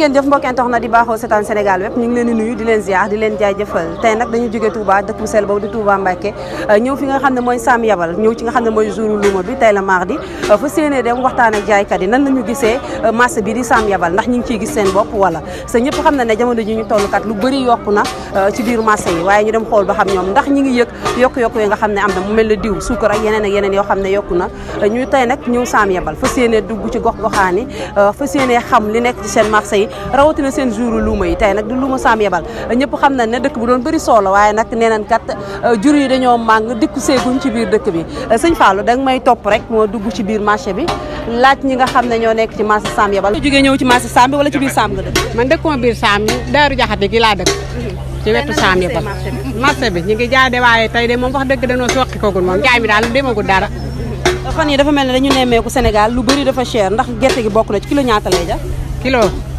ngeen jëf mbokk internet di baaxoo seetaan Sénégal wépp ñu ngi leen di nuyu di leen ziar di leen jaajëfal tey nag dañu jógee Touba dëkk bu sell boobu di Touba Mbacké ñëw fi nga xam ne mooy Sam Yabal ñëw ci nga xam ne mooy jour luuma bi tey la mardi fa séenee dem waxtaan ak jaaykat yi nan la ñu gisee marché bi di Sam Yabal ndax ñu ngi ciy gis seen bopp wala sa ñëpp xam na ne jamono ji ñu toll kat lu bëri yokku na ci biir marché yi waaye ñu dem xool ba xam ñoom ndax ñi ngi yëg yokku-yokku yi nga xam ne am na mu mel ne diw suukar ak yeneen ak yeneen yoo xam ne yokku na ñu tey nag ñëw Sam Yabal fa séenee dugg ci gox goxaani fa séenee xam li nekk ci seen marché yi rawatina seen jour luuma yi tey nag di luuma Sam Yabal ñëpp xam nañ ne dëkk bu doon bëri solo waaye nag nee nañ kat jur yi dañoo màng dikku seeguñ ci biir dëkk bi sëñ Fallou da nga may topp rek moo dugg ci biir marché bi laaj ñi nga xam ne ñoo nekk ci marché Sam Yabal jógee ñëw ci marché Sam bi wala ci biir Sam nga dëkk man dëkkuma biir Sam Daaru Jaxate gi laa dëkk ci wetu Sam Yabal marché bi ñu ngi jaay de waaye tey de moom wax dëgg dañoo soqi koogul moom jaay mi daal demagul dara fan yi dafa mel ne dañu nemmeeku Sénégal lu bëri dafa cher ndax gerte gi bokk na ci kilo ñaata lay jar kilo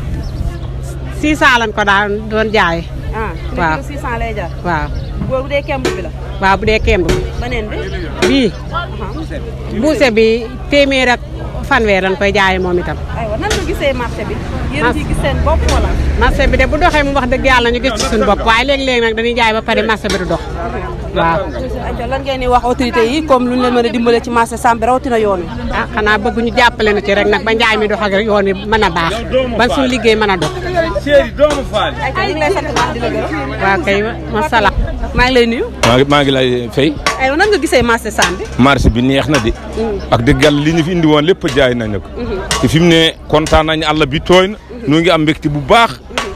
600 lañ ko daan doon jaay ah waaw kilo 600 lay jar waaw boobu dee kemb bi la waaw bu dee kemb beneen bi bii buuse bi téeméer ak fanweer lañ koy jaayee moom itam aywa nan nga gisee marché bi yéen ciy gis seen bopp wala marché bi de bu doxee mu wax dëgg yàlla ñu gis ci suñu bopp waaye léeg-léeg nag dañuy jaay ba pare marché bi du dox waaw ayca lan ngeen di wax autorité yi comme lu ñu leen mën a dimbale ci marché Sam bi rawatina yoon wi ah xanaa bëgg ñu jàppale na ci rek nag ba njaay mi dox ak yoon wi mën a baax ba suñu liggéey mën a dox ayca ñu ngi lay sant baax di la gërëm waaw kay masala maa ngi lay nuyu maa ngi maa ngi lay fay aywa nan nga gisee marché Sam bi marché bi neex na de ak dëgg yàlla li ñu fi indi woon lépp jaay nañu ko te fi mu ne kontaan nañu àll bi tooy na ñu ngi am mbégte bu baax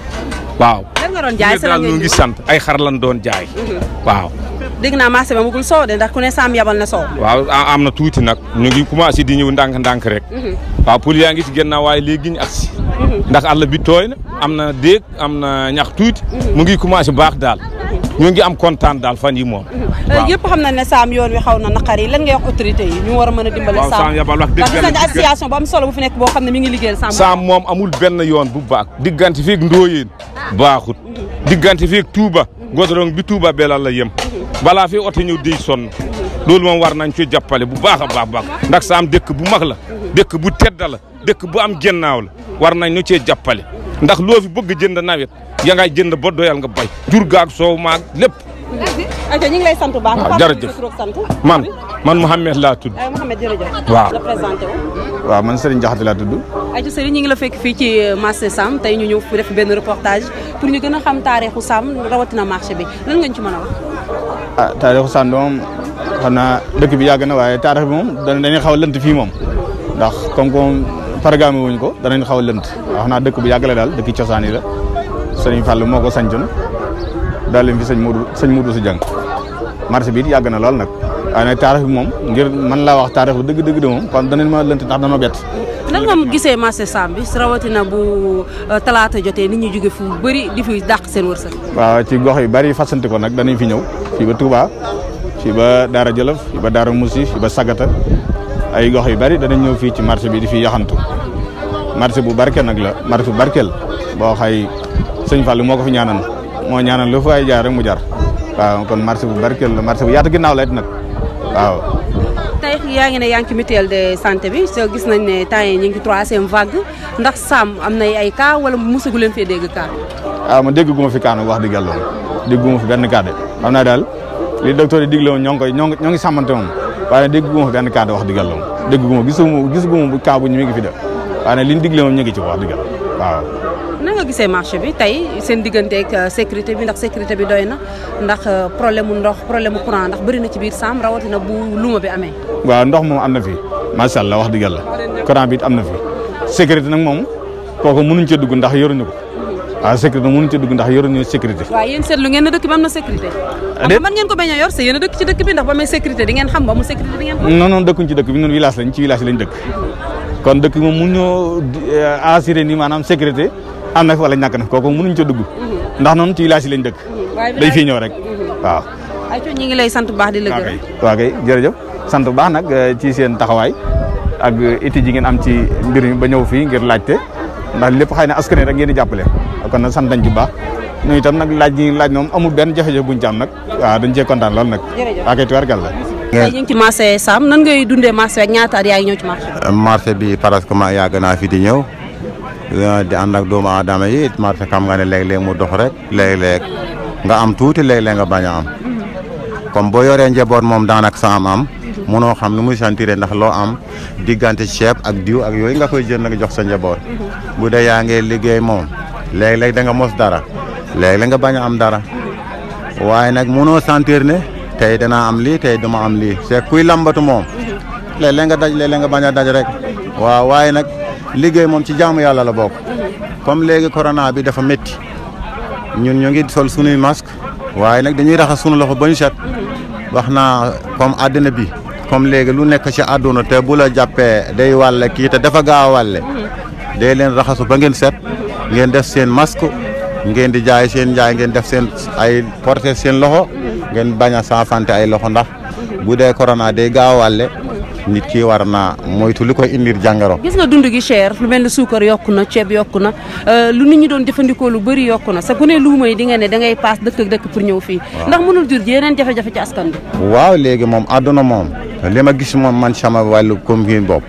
waaw lan nga doon jaay fi mu ne daal ñu ngi sant ay xar lan doon jaay waaw dégg naa marché ba mugul soow de ndax ku ne Sam Yabal na soow waaw a- am na tuuti nag ñu ngi commencé di ñëw ndànk-ndànk rek waaw pour yaa ngi ci gannaaw waaye léegi ñu agsi ndax àll bi tooy na am na déeg am na ñax tuuti mu ngi commencé baax daal ñu ngi am kontaan daal fan yi moom waaw yëpp xam na ne Sam yoon wi xaw na naqar yi lan ngay wax autorité yi ñu war a mën a dimbale waaw Sam Sam Yabal wax dëgg ndax gis nañ yàlla association bu am solo bu fi nekk boo xam ne mi ngi liggéeyal Sam saam moom amul benn yoon bu baax diggante feeg ndóoyeen baaxut diggante feeg Touba godorong bi Touba belal la yem balaa fi oto ñëw dey sonn loolu moom war nañ ci jàppale bu baax a baax baax ndax saam dëkk bu mag la dëkk bu tedda la dëkk bu am gennaaw la war nañ ñu cee jàppale ndax loo fi bëgg jënd nawet ya ngay jënd ba doyal nga bay jur gaag soow maag lépp ayca ñu ngi lay sant bu baax waaw jërëjëf. sant man man Mouhamed laa tudd ay Mouhamed jërëjëf waaw. la présenté wu waaw man Serigne Diakhaté laa tudd ayca Serigne ñu ngi la fekk fii ci marché Sam tey ñu ñëw fi def benn reportage pour ñu gën a xam taarixu Sam rawatina marché bi lan nga ñu ci mën a wax ah taarixu Sam moom xam naa dëkk bi yàgg na waaye taarix bi moom dana dañuy xaw a lënt fii moom ndax comme comme programme wuñ ko danañ xaw a lënt wax naa dëkk bu yàgg la daal dëkk cosaan yi la Serigne Fall moo ko sañcoon daal leen fi sëñ Moudou sëñ Moudou si jàng marché bi it yàgg na lool nag waaye nag taarix bi moom ngir mën laa wax taarix bu dëgg dëgg de moom kon danañ ma lënt ndax dana bett nan nga gisee marché Sam bi rawatina bu talaata jotee nit ñi jóge fu bëri di fi dàq seen wërsëg waaw ci gox yu bari fasanti ko nag danañ fi ñëw fii ba Touba fii ba Daara Jolof fii ba Daara Moussi fii ba Sagata ay gox yu bari danañ ñëw fii ci marché bi di fi yaxantu marché bu barkeel nag la marché bu barkeel boo xay sëñ Fall moo ko fi ñaanan moo ñaanan lu fa ay jaar rek mu jar waaw kon marché bu barkeel la marché bu yaatu ginnaaw la it nag waaw. tey yaa ngi ne yaa ngi ci mutuelle de santé bi soo gis nañ ne temps yi ñu ngi ci troisième vague ndax Sam am na ay cas wala mosagu leen fee dégg cas waaw ma dégg gu ma fi kaanu wax dëgg yàlla dégg gu ma fi benn cas de xam naa daal li docteur yi digle woon ñoo ngi koy ñoo ngi ñoo ngi sàmmante moom waaye dégg gu ma fi benn cas de wax dëgg yàlla moom dégg gu ma gisu ma gisu gu ma cas bu ñu mi ngi fi de waaye nag li ñu digle moom ñu ngi ci wax dëgg yàlla waaw. na nga gisee marché bi tey seen digganteeg sécurité bi ndax sécurité bi doy na ndax problème mu ndox problème mu courant ndax bëri na ci biir Sam rawatina bu luma bi amee waaw ndox moom am na fi macha allah wax dëgg yàlla courant bi it am na fi sécurité nag moom kooku mënuñ cee dugg ndax yoruñu ko waaw sécurité mënuñ cee dugg ndax yoruñu sécurité. waaw yéen seetlu ngeen ne dëkk bi am na sécurité xam nga mën ngeen ko bañ a yor c'est yéen a dëkk ci dëkk bi ndax ba amee sécurité di ngeen xam ba mu sécurité di ngeen xam non non dëkkuñ ci dëkk bi ñun village lañ ci village lañ dëkk kon dëkk bi moom mun ñoo assuré ni maanaam sécurité am na fi wala ñàkk na fi kooku mënuñ ca dugg ndax noonu ci village yi lañ dëkk dañ fiy ñëw rek waaw. ay ñi ngi lay sant bu baax di la waaw gërëm kay waaw kay jërëjëf sant bu baax nag eh, ci seen taxawaay ak iti ji ngeen am ci mbir mi ba ñëw fii ngir laajte ndax lépp xëy na askan wi rek ngeen di jàppale kon nag sant nañ ci bu baax ñu itam nag laaj gi laaj moom amul benn jafe-jafe buñ ci am nag waaw dañ cee kontaan lool nag Jërëjëf. waa kay tubarkal la tey ñu ngi ci marché Sam nan ngay dundee marché ak ñaata at yaa ngi ñëw ci marché bi marché bi presque ma yàgg naa fi di ñëw di ànd ak doomu aadama yi marché xam nga ne léeg-léeg mu dox rek léeg-léeg nga am tuuti léeg-léeg nga bañ a am comme boo yoree njaboot moom daanaka sa am am munoo xam nu muy sentir ndax loo am diggante ceeb ak diw ak yooyu nga koy jënd nga jox sa njaboot bu dee yaa ngi liggéey moom léeg-léeg da nga mos dara léeg-léeg nga bañ a am dara waaye nag munoo sentir ne tey danaa am lii tey duma am lii c'est kuy lambatu moom léeg-léeg nga daj léeg-léeg nga bañ a daj rek waaw waaye nag liggéey moom ci jaamu yàlla la bokk comme léegi corona bi dafa métti ñun ñu ngi sol sunuy masque waaye nag dañuy raxas sunu loxo ba ñu set wax naa comme àddina bi comme léegi lu nekk ci àdduna te bu la jàppee day wàlle kii te dafa gaaw a wàlle day leen raxasu ba ngeen set ngeen def seen masque ngeen di jaay seen jaay ngeen def seen ay porter seen loxo ngeen bañ a saafante ay loxo ndax bu dee corona day gaaw a wàlle nit ki war naa moytu li koy indir jàngoro. gis nga dund gi cher lu mel ne suukar yokku na ceeb yokku na lu nit ñi doon jëfandikoo lu bëri yokku na sa ku ne luuma yi di nga ne da ngay paas dëkk ak dëkk pour ñëw fii. ndax mënul jur ji yeneen jafe-jafe ci askan bi. waaw léegi moom àdduna moom li ma gis moom man sama wàllu commune bopp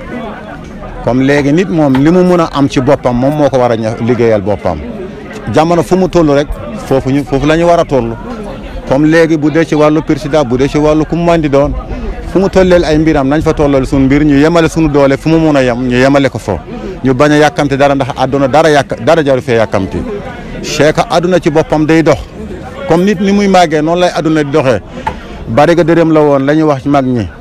comme léegi nit moom li mu mun a am ci boppam moom moo ko war a liggéeyal boppam jamono fu mu toll rek foofu ñu foofu la ñu war a toll comme léegi bu dee ci wàllu président bu dee ci wàllu ku mu mën di doon. fu mu tolleel ay mbiram nañ fa tollal suñu mbir ñu yemale suñu doole fu mu mun a yem ñu yemale ko fo ñu bañ a yàkkamti dara ndax àdduna dara yàq dara jaru fee yàkkamti c'est que àdduna ci boppam day dox comme nit ni muy màggee noonu lay àdduna di doxee bari ga dërëm la woon la ñuy wax ci mag ñi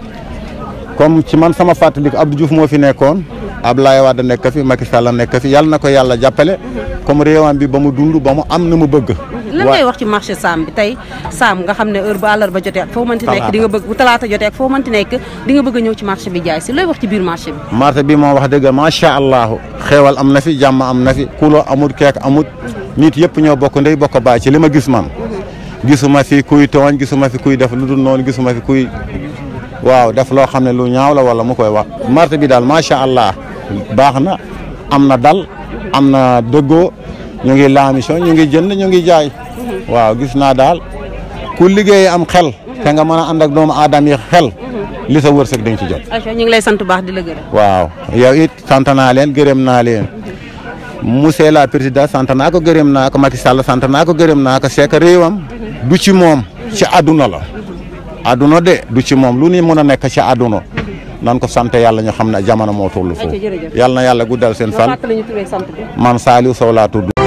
comme ci man sama fàttaliku Abdou Diouf moo fi nekkoon Abdoulaye Wade nekk fi Macky Sall nekk fi yàlla na ko yàlla jàppale comme réewam bi ba mu dund ba mu am na mu bëgg lan ngay wax ci marché Sam bi tey Sam nga xam ne heure bu àllarba jotee ak foo mënti nekk di nga bëgg bu talaata jotee ak foo mënti nekk di nga bëgg a ñëw ci marché bi jaay si looy wax ci biir marché bi marché bi moom wax dëgg macha allah xeewal am na fi jàmm am na fi kulo amut keek amut nit yëpp ñoo bokk ndey bokk baay ci li ma gis man gisuma fi kuy tooñ gisuma fi kuy def lu dul noonu gisuma fi kuy waaw def loo xam ne lu ñaaw la wala mu koy wax marché bi daal macha allah baax na am na dal am na dëggoo ñu ngi laamisoo ñu ngi jënd ñu ngi jaay waaw gis naa daal ku liggéey am xel te nga mën a ànd ak doomu aadama yi xel li sa wërsëg dañ ci jot aco ñu ngi lay sant baax di la gërëm waaw yow it sant naa leen gërëm naa leen monsieur la président sant naa ko gërëm naa ko Macky Sall sant naa ko gërëm naa ko c'est que réewam du ci moom ci àdduna la àdduna de du ci moom lu ni mën a nekk ci àdduna nan ko sant yàlla ñu xam ne jamono moo toll foofu yàlla na yàlla guddal seen fan man Saliou Sow laa tudd